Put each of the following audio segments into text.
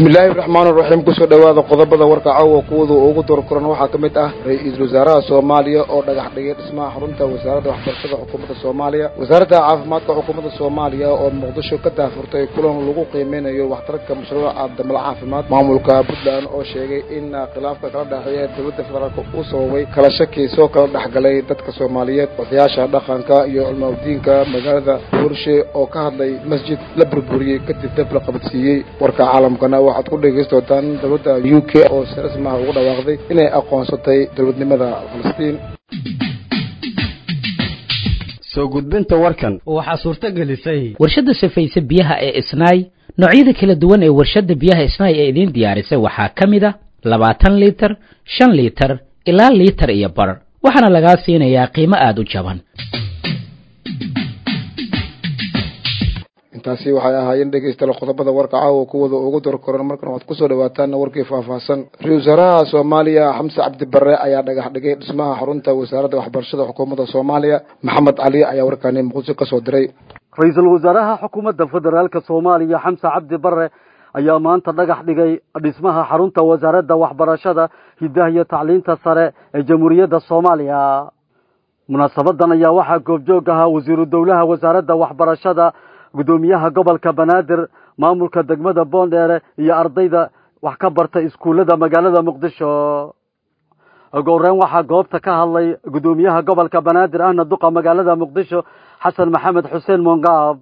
bismillaahi raxmaan raxiim kusoo dhowaada qodobada warka caawa kuwada ugu dorkoran waxaa ka mid ah ra-iisul wasaaraha soomaaliya oo dhagax dhigay dhismaha xarunta wasaaradda waxbarashada xukuumadda soomaaliya wasaaradda caafimaadka xukuumadda soomaaliya oo muqdisho ka daafurtay kulan lagu qiimeynayo waxtarka mashruuca damala caafimaad maamulka puntland oo sheegay in khilaafka kala dhexeeya dowladda federaalk uu sababay kala shaki soo kala dhexgalay dadka soomaaliyeed odayaasha dhaqanka iyo culmaudiinka magaalada burshe oo ka hadlay masjid la burburiyey kadib dab la qabadsiiyey warka caalamkana waxaad ku dhegaysta doontaan dowladda u k oo si rasmaha ugu dhawaaqday inay aqoonsatay dowladnimada falastiin soo gudbinta warkan waxaa suurto gelisay warshadda safayse biyaha ee isnaay noocyada kala duwan ee warshadda biyaha isnaay ee idiin diyaarisay waxaa ka mid a labaatan liitar shan liitar ilaa liitar iyo bar waxaana lagaa siinayaa qiimo aada u jaban intaasi waxay ahaayeen dhegaystayaal qodobada warka caawa kuwada ugu dorkoran markan waxaad kusoo dhawaataan warkii faahfaahsan ra-isul wasaaraha soomaaliya xamse cabdi barre ayaa dhagax dhigay dhismaha xarunta wasaaradda waxbarashada xukuumadda soomaaliya maxamed cali ayaa warkaani muqdisho kasoo diray ra-iisul wasaaraha xukuumadda federaalka soomaaliya xamse cabdi barre ayaa maanta dhagax dhigay dhismaha xarunta wasaaradda waxbarashada hidaha iyo tacliinta sare ee jamhuuriyadda soomaaliya munaasabadan ayaa waxaa goobjoog ahaa wasiiru dowlaha wasaaradda waxbarashada guddoomiyaha gobolka banaadir maamulka degmada boondheere iyo ardayda wax ka barta iskuullada magaalada muqdisho goreyn waxaa goobta ka hadlay guddoomiyaha gobolka banaadir ahna duqa magaalada muqdisho xasan maxamed xuseen mongaab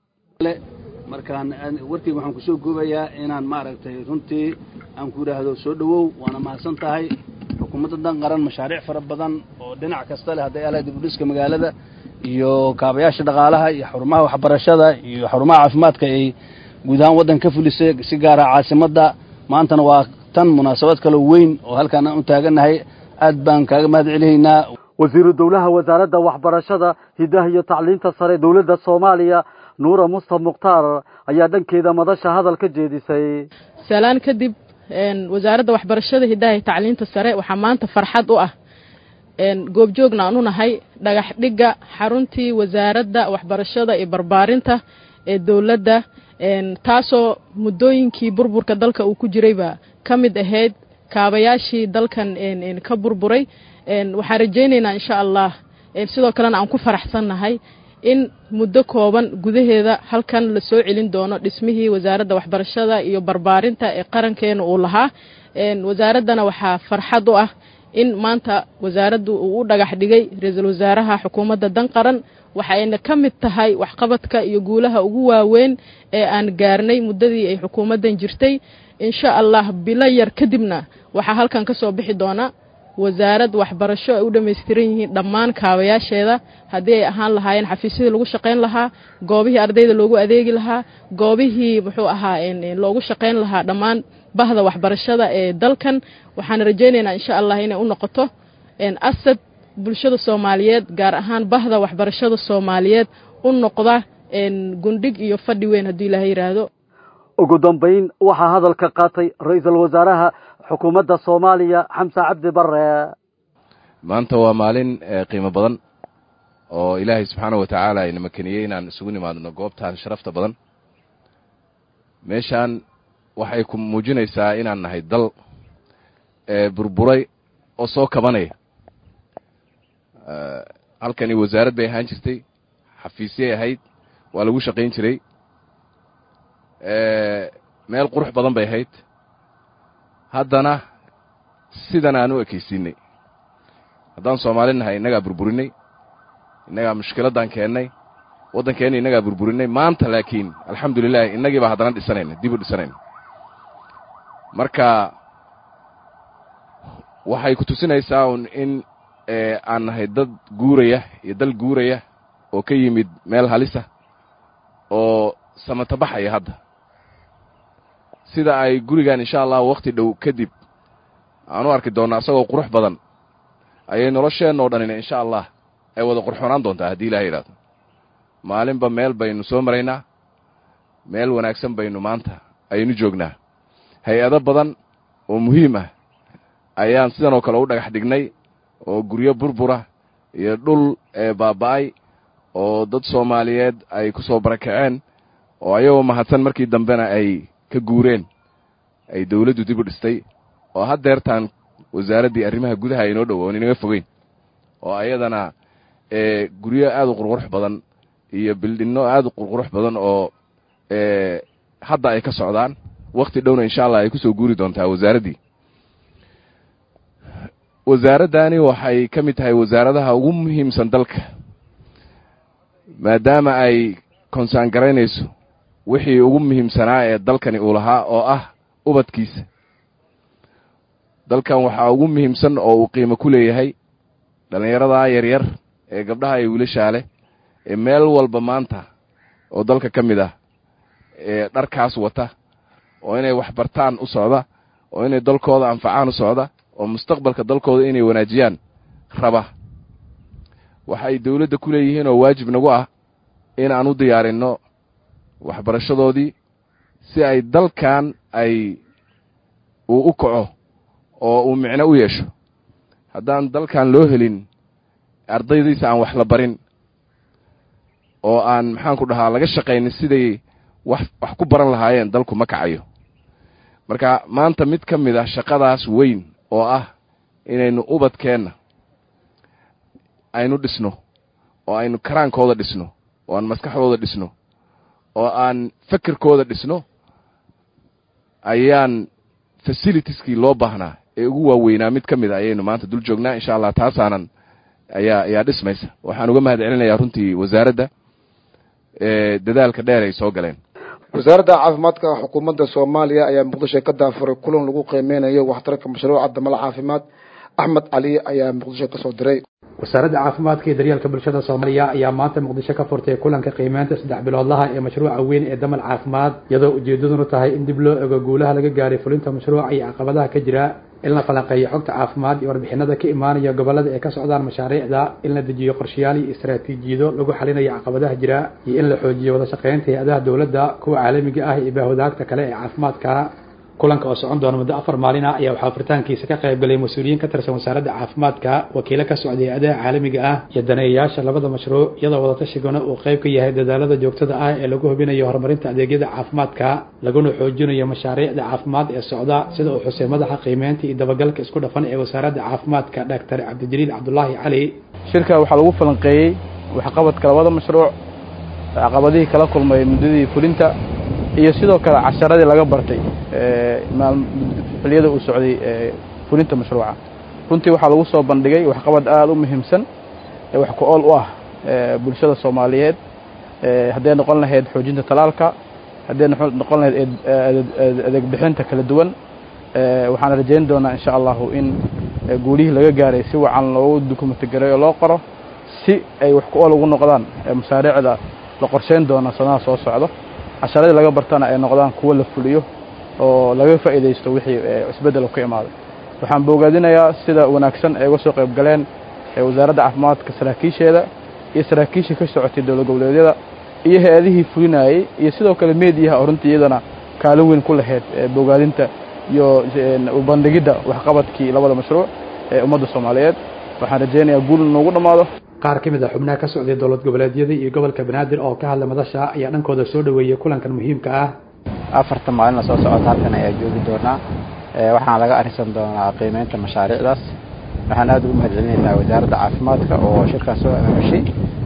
markaan warkeyga waxaan kusoo goobayaa inaan maaragtay runtii aan ku idhaahdo soo dhowow waana mahadsan tahay xukuumadda dan qaran mashaariic fara badan oo dhinac kasta leh hadday alahay dibudhiska magaalada iyo kaabayaasha dhaqaalaha iyo xarumaha waxbarashada iyo xarumaha caafimaadka ay guud ahaan waddanka ka fulisay si gaara caasimadda maantana waa tan munaasabad kaloo weyn oo halkaan aan u taagannahay aad baan kaaga mahad celihaynaa wasiiru dowlaha wasaaradda waxbarashada hidaha iyo tacliinta sare dowladda soomaaliya nuura mustaf mukhtaar ayaa dhankeeda madasha hadal ka jeedisay salaan kadib wasaaradda waxbarashada hidaha iyo tacliinta sare waxaa maanta farxad u ah goobjoogna aan u nahay dhagax dhigga xaruntii wasaaradda waxbarashada iyo barbaarinta ee dowladda taasoo muddooyinkii burburka dalka uu ku jirayba ka mid ahayd kaabayaashii dalkan ka burburay waxaan rajaynaynaa insha allah sidoo kalena aan ku faraxsannahay in muddo kooban gudaheeda halkan la soo celin doono dhismihii wasaaradda waxbarashada iyo barbaarinta ee qarankeena uu lahaa wasaaraddana waxaa farxad u ah in maanta wasaaraddu uu u dhagax dhigay ra-iisul wasaaraha xukuumadda dan qaran waxayna ka mid tahay waxqabadka iyo guulaha ugu waaweyn ee aan gaarnay muddadii ay xukuumaddan jirtay insha allah bilo yar kadibna waxaa halkan ka soo bixi doona wasaarad waxbarasho ay u dhammaystiran yihiin dhammaan kaabayaasheeda haddii ay ahaan lahaayeen xafiisyadii lagu shaqayn lahaa goobihii ardayda loogu adeegi lahaa goobihii muxuu ahaa loogu shaqayn lahaa dhammaan bahda waxbarashada ee dalkan waxaan rajaynaynaa insha allah inay u noqoto asad bulshada soomaaliyeed gaar ahaan bahda waxbarashada soomaaliyeed u noqda gundhig iyo fadhi weyn haddii ilaaha yidhaahdo ugu dambayn waxaa hadalka qaatay ra-iisul wasaaraha xukuumadda soomaaliya xamse cabdi barre maanta waa maalin qiimo badan oo ilaahay subxaana wa tacaala ina makeniyey inaan isugu nimaadno goobtan sharafta badan meeshaan waxay ku muujinaysaa inaan nahay dal burburay oo soo kabanaya halkani wasaarad bay ahaan jirtay xafiisyay ahayd waa lagu shaqayn jiray meel qurux badan bay ahayd haddana sidan aan u ekaysiinay haddaan soomaali nahay innagaa burburinay innagaa mushkiladdan keennay waddankeenna innagaa burburinay maanta laakiin alxamdu lilahi innagii baa haddana dhisanayna dib u dhisanayna marka waxay ku tusinaysaa un in aan nahay dad guuraya iyo dal guuraya oo ka yimid meel halisa oo samatabaxaya hadda sida ay gurigan insha allah wakhti dhow kadib aan u arki doonno asagoo qurux badan ayay nolosheenna oo dhanina insha allah ay wada qurxoonaan doontaa haddii ilaha yidhahdo maalinba meel baynu soo maraynaa meel wanaagsan baynu maanta ayaynu joognaa hay-ado badan oo muhiim ah ayaan sidan oo kale u dhagax dhignay oo guryo burbura iyo dhul baaba'ay oo dad soomaaliyeed ay ku soo barakaceen oo ayagoo mahadsan markii dambena ay ka guureen ay dawladdu dib u dhistay oo haddeertaan wasaaraddii arrimaha gudaha aynoo dhow oon inaga fogeyn oo ayadana guryo aad u qurqurux badan iyo bildhinno aad u qurqurux badan oo hadda ay ka socdaan wakhti dhowna insha allah ay ku soo guuri doontaa wasaaraddii wasaaraddani waxay ka mid tahay wasaaradaha ugu muhiimsan dalka maadaama ay konsaan garaynayso wixii ugu muhiimsanaa ee dalkani uu lahaa oo ah ubadkiisa dalkan waxaa ugu muhiimsan oo uu qiimo ku leeyahay dhallinyaradaa yaryar ee gabdhaha iyo wiilashaa leh ee meel walba maanta oo dalka ka mid ah ee dharkaas wata oo inay waxbartaan u socda oo inay dalkooda anfacaan u socda oo mustaqbalka dalkooda inay wanaajiyaan raba waxay dawladda ku leeyihiin oo waajib nagu ah in aan u diyaarinno waxbarashadoodii si ay dalkan ay uu u kaco oo uu micno u yeesho haddaan dalkan loo helin ardaydiisa aan wax la barin oo aan maxaanku dhahaa laga shaqaynin siday wax wax ku baran lahaayeen dalku ma kacayo marka maanta mid ka mid ah shaqadaas weyn oo ah inaynu ubadkeenna aynu dhisno oo aynu karaankooda dhisno oo aan maskaxdooda dhisno oo aan fekerkooda dhisno ayaan fasilitieskii loo baahnaa ee ugu waaweynaa mid ka mid a ayaynu maanta dul joognaa insha allah taasaanan ayaa ayaa dhismaysa waxaan uga mahad celinayaa runtii wasaaradda dadaalka dheer ay soo galeen wasaaradda caafimaadka xukuumadda soomaaliya ayaa muqdisho ka daafuray kulan lagu qiimeynayo waxtarka mashruuca damal caafimaad axmed cali ayaa muqdisho kasoo diray wasaaradda caafimaadka iyo daryeelka bulshada soomaaliya ayaa maanta muqdisho ka furtay kulanka qiimeynta saddex biloodlaha ee mashruuca weyn ee damal caafimaad iyadoo ujeedaduna tahay in dib loo ego guulaha laga gaaray fulinta mashruuca iyo caqabadaha ka jira in la falanqeeyo xogta caafimaad iyo warbixinada ka imaanaya gobolada ay ka socdaan mashaariicda in la dejiyo qorshayaal iyo istaraatiijiyado lagu xalinayo caqabadaha jira iyo in la xoojiyo wada shaqeynta hay-adaha dowladda kuwa caalamiga ah iyo baahwadaagta kale ee caafimaadka kulanka oo socon doona muddo afar maalin ah ayaa waxaa furitaankiisa ka qayb galay mas-uuliyiin ka tirsan wasaaradda caafimaadka wakiilo ka socday hay-adaha caalamiga ah iyo daneeyayaasha labada mashruuc iyadoo wadatashigoona uu qayb ka yahay dadaalada joogtada ah ee lagu hubinayo horumarinta adeegyada caafimaadka laguna xoojinayo mashaariicda caafimaad ee socda sida uu xusay madaxa qiimeynta iyo dabagalka isku dhafan ee wasaaradda caafimaadka dhaktar cabdijaliil cabdulaahi cali shirka waxaa lagu falanqeeyey waxqabadka labada mashruuc caqabadihii kala kulmay muddadii fulinta iyo sidoo kale casharadii laga bartay xiliyada uu socday fulinta mashruuca runtii waxaa lagu soo bandhigay waxqabad aada u muhiimsan ee wax ku ool u ah bulshada soomaaliyeed hadday noqon lahayd xoojinta talaalka hadday noqon lahayd adeeg bixinta kala duwan waxaan rajayn doonaa insha allahu in guulihii laga gaaray si wacan loogu dukumenti garay oo loo qoro si ay wax ku ool ugu noqdaan mashaariicda la qorsheyn doona sanadaha soo socdo casharadii laga bartana ay noqdaan kuwo la fuliyo oo laga faa'iidaysto wixii isbeddel ka imaaday waxaan boogaadinayaa sida wanaagsan ay uga soo qayb galeen wasaaradda caafimaadka saraakiisheeda iyo saraakiishii ka socotay dowlad goboleedyada iyo hay-adihii fulinayey iyo sidoo kale meediyaha oo runtii iyadana kaalin weyn ku lahayd boogaadinta iyo bandhigidda waxqabadkii labada mashruuc ee ummadda soomaaliyeed waxaan rajaynayaa guul noogu dhammaado qaar ka mid a xubnaha ka socday dowlad goboleedyada iyo gobolka banaadir oo ka hadla madasha ayaa dhankooda soo dhoweeyey kulankan muhiimka ah afarta maalina soo socota halkan ayaa joogi doonaa waxaana laga arrinsan doonaa qiimeynta mashaariicdaas waxaan aada ugu mahad celinaynaa wasaaradda caafimaadka oo shirkaas soo amaamushay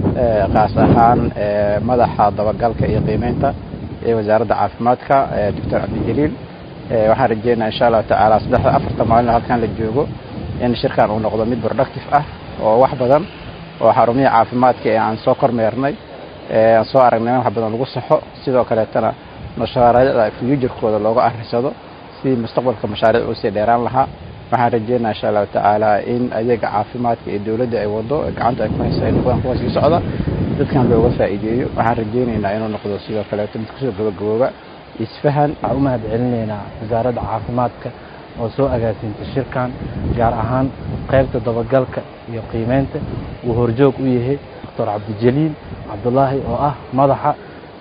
kaas ahaan madaxa dabagalka iyo qiimeynta ee wasaaradda caafimaadka doctor cabdijaliil waxaan rajeynaa insha allahu tacaala saddexda afarta maalina halkan la joogo in shirkan uu noqdo mid productive ah oo wax badan oo xarumihii caafimaadka ee aan soo kormeernay aan soo aragnay in wax badan lagu saxo sidoo kaleetana mashaariicda fuujarkooda looga arrisado sidii mustaqbalka mashaariic usii dheeraan lahaa waxaan rajeynaa insha allahu tacaala in adeega caafimaadka ee dowladda ay wado gacanta ay ku hayso ay noqdaan kuwa sii socda dadkan looga faa'iideeyo waxaan rajeynaynaa inuu noqdo sidoo kaleeto mid kusoo gabagabooba isfahan waxaan u mahad celinaynaa wasaaradda caafimaadka oo soo agaasintay shirkan gaar ahaan qaybta dabagalka iyo qiimeynta uu horjoog u yahay doctor cabdijaliil cabdulaahi oo ah madaxa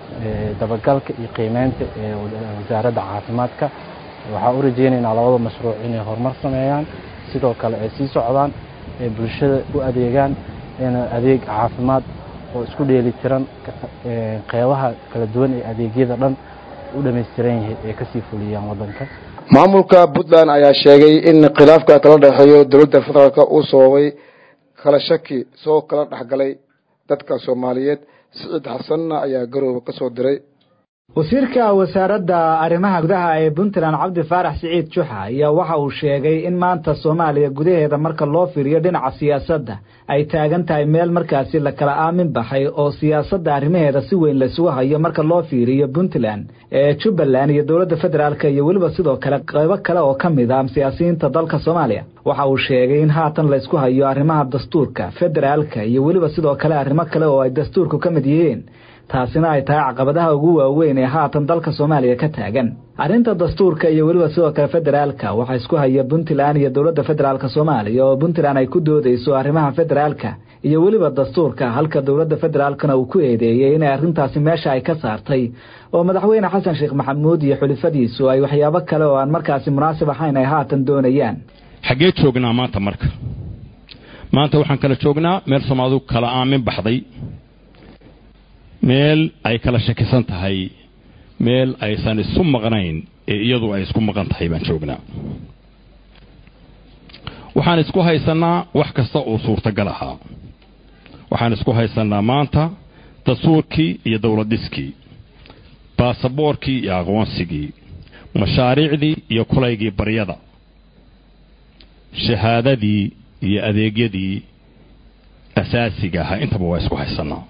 dabagalka iyo qiimeynta ee wasaaradda caafimaadka waxaan u rajeynaynaa labada mashruuc inay horumar sameeyaan sidoo kale ay sii socdaan ee bulshada u adeegaan in adeeg caafimaad oo isku dheeli tiran qeybaha kala duwan ee adeegyada dhan u dhammaystiran yahay ay kasii fuliyaan waddanka maamulka puntland ayaa sheegay in khilaafka kala dhexeeyo dowladda federaalk uu sababay kala shaki soo kala dhexgalay dadka soomaaliyeed siciid xasanna ayaa garooba ka soo diray wasiirka wasaaradda arrimaha gudaha ee puntland cabdi faarax siciid juxa ayaa waxa uu sheegay in maanta soomaaliya gudaheeda marka loo fiiriyo dhinaca siyaasadda ay taagan tahay meel markaasi la kala aamin baxay oo siyaasadda arrimaheeda si weyn laysugu hayo marka loo fiiriyo puntland ee jubbaland iyo dowladda federaalk iyo weliba sidoo kale qaybo kale oo ka mid ah siyaasiyiinta dalka soomaaliya waxa uu sheegay in haatan laysku hayo arrimaha dastuurka federaalka iyo weliba sidoo kale arrimo kale oo ay dastuurku ka mid yihiin taasina ay tahay caqabadaha ugu waaweyn ee haatan dalka soomaaliya ka taagan arrinta dastuurka iyo weliba sidoo kale federaalka waxaa isku haya puntland iyo dowladda federaalk soomaaliya oo puntland ay ku doodayso arrimaha federaalka iyo weliba dastuurka halka dowladda federaalkana uu ku eedeeyey inay arrintaasi meesha ay ka saartay oo madaxweyne xasan sheekh maxamuud iyo xulifadiisu ay waxyaabo kale oo aan markaasi munaasib ahayn ay haatan doonayaan xaggee joognaa maanta marka maanta waxaan kala joognaa meel soomaalidu kala aamin baxday meel ay kala shakisan tahay meel aysan isu maqnayn ee iyadu ay isku maqan tahay baan joognaa waxaan isku haysannaa wax kasta oo suurtagal ahaa waxaan isku haysannaa maanta dastuurkii iyo dowladdhiskii baasaboorkii iyo aqoonsigii mashaariicdii iyo kulaygii baryada shahaadadii iyo adeegyadii asaasiga ahaa intaba waa isku haysannaa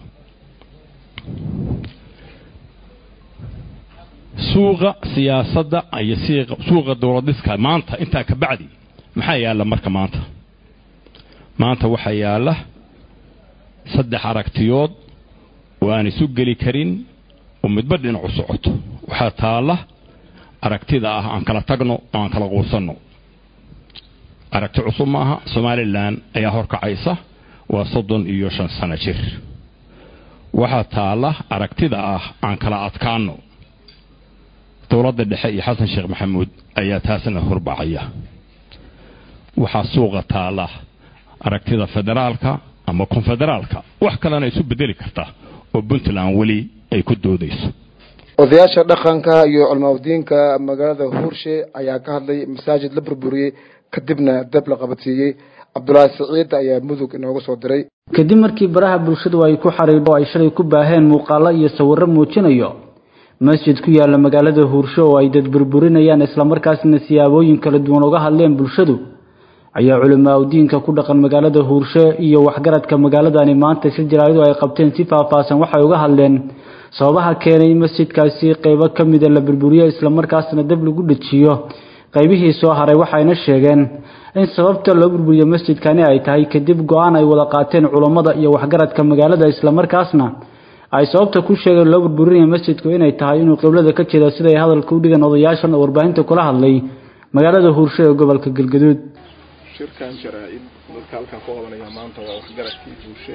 suuqa siyaasadda iyo suuqa dowladhiska maanta intaa ka bacdi maxaa yaalla marka maanta maanta waxaa yaalla saddex aragtiyood oo aan isu geli karin oo midba dhinacu socoto waxaa taalla aragtida ah aan kala tagno oo aan kala quusanno aragti cusub maaha somalilan ayaa horkacaysa waa soddon iyo shan sano jir waxaa taalla aragtida ah aan kala adkaanno dowladda dhexe iyo xasan sheekh maxamuud ayaa taasna horbacaya waxaa suuqa taalla aragtida federaalka ama konfederaalka wax kalena isu bedeli karta oo puntland weli ay ku doodayso odayaasha dhaqanka iyo culmaadiinka magaalada huurshe ayaa ka hadlay masaajid la burburiyey kadibna dab la qabadsiiyey cabdulaahi siciid ayaa mudug inooga soo diray kadib markii baraha bulshadu ay ku xariidho ay shalay ku baaheen muuqaalo iyo sawirro muujinayo masjid ku yaala magaalada huursho oo ay dad burburinayaan islamarkaasna siyaabooyin kala duwan uga hadleen bulshadu ayaa culamaa udiinka ku dhaqan magaalada huursho iyo waxgaradka magaaladani maanta shir jaraaidu ay qabteen si faahfaahsan waxay uga hadleen sababaha keenay masjidkaasi qeybo ka mida la burburiyo islamarkaasna dab lagu dhejiyo qaybihii soo haray waxayna sheegeen in sababta loo burburiyo masjidkani ay tahay kadib go-aan ay wada qaateen culammada iyo waxgaradka magaalada islamarkaasna ay sababta ku sheegeen loo burburinaya masjidku inay tahay inuu qiblada ka jeedo siday hadalka u dhigan odayaashan oo warbaahinta kula hadlay magaalada huursho ee gobolka galgaduud shirkan jaraa-id dadka halkan ku qabanaya maanta waa waxgaradkii huurshe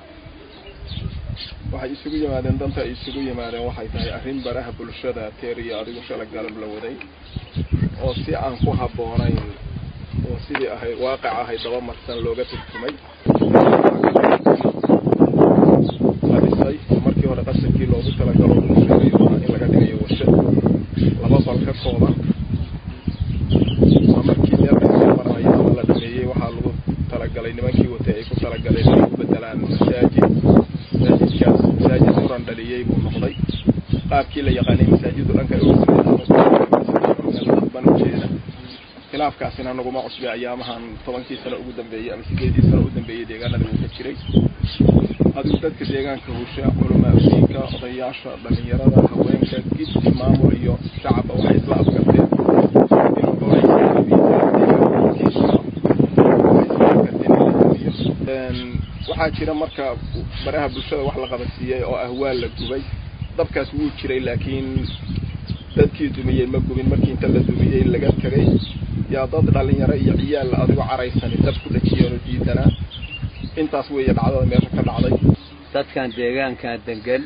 waxay isugu yimaadeen danta ay isugu yimaadeen waxay tahay arrin baraha bulshada teer iyo adigu shala galab la waday oo si aan ku habboonayn oo sidii ahayd waaqic ahayd daba marsan looga turtumay la dhisay markii hore qasadkii loogu talagalo uu sheegay oo in laga dhigayo warshad laba bal ka kooban waa markii meel kasoo maraya ama la dhameeyey waxaa lagu talagalay nimankii watay ay ku talagaleen inay ku bedelaan masaajid masaajidkaas masaajid muran dhaliyey buu noqday qaabkii la yaqaanay masaajidu dhanka ban ujeeda khilaafkaasina naguma cusbay ayaamahan tobankii sano ugu dambeeyey ama sideedii sano u dambeeyey deegaanada wuu ka jiray adigu dadka deegaanka huusha culamaa udiinka odayaasha dhalinyarada haweenka giddi maamul iyo shacabba waxay isla afgarteen inuu waxaa jira marka baraha bulshada wax la qabansiiyey oo ah waa la gubay dabkaas wuu jiray laakiin dadkii dumiyey ma gubin markii inta la dumiyey laga tegay yaa dad dhalinyaro iyo ciyaal adigo caraysani dab ku dhajiyeenoo diidanaa intaas weeye dhacdada meesha ka dhacday dadkan deegaankan degan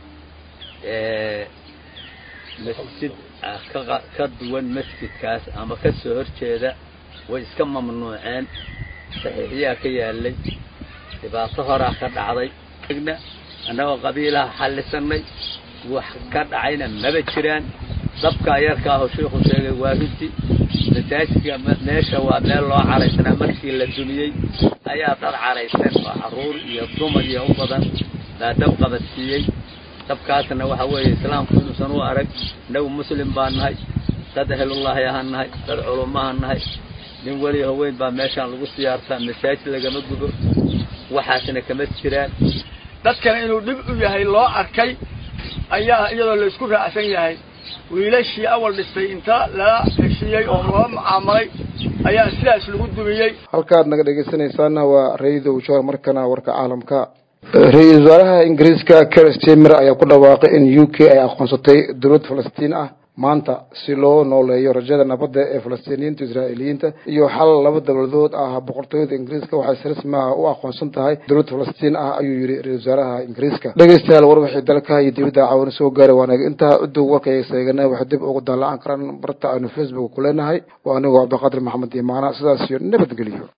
masjid ka duwan masjidkaas ama ka soo horjeeda way iska mamnuuceen saxiixyaa ka yaalay dhibaato horaa ka dhacday annagoo qabiilaha xallisanay wax ka dhacayna maba jiraan dabka yarka aho sheikhu sheegay waa runti masaajidka meesha waa meel loo caraysanaa markii la dumiyey ayaa dad caraysan oo carruur iyo dumar iyo u badan baa dab qabadsiiyey dabkaasna waxa weeye islaamku inuusan u arag innagu muslim baan nahay dad ehelullaahi ahaan nahay dad culummahaan nahay nin weli haweyn baa meeshaan lagu siyaartaa masaajid lagama gubo waxaasna kama jiraan dadkana inuu dhib u yahay loo arkay ayaa iyadoo la isku raacsan yahay wiilashii awal dhistay inta lala heshiiyey oo loo mucaamalay ayaa sidaas lagu dumiyey halkaad naga dhegaysanaysaana waa ra-iisul wasaar markana warka caalamka ra-iisul wasaaraha ingiriiska ker stemer ayaa ku dhawaaqay in u k ay aqoonsatay dowlad falastiin ah maanta si loo nooleeyo rajada nabadda ee falastiiniyiinta israa'iiliyiinta iyo xal laba dowladood ah boqortooyada ingiriiska waxay si rasmi ah u aqoonsan tahay dowlad falastiin ah ayuu yidhi ra-isul wasaaraha ingiriiska dhegeystayaal war wixii dalka iyo dibadda caawina soo gaaray waanaga intaa udow warkaya seegana waxay dib ugu daallacan karaan barta aynu facebook ku leenahay waa anigoo cabdiqaadir maxamed imaana sidaas iyo nabadgelyo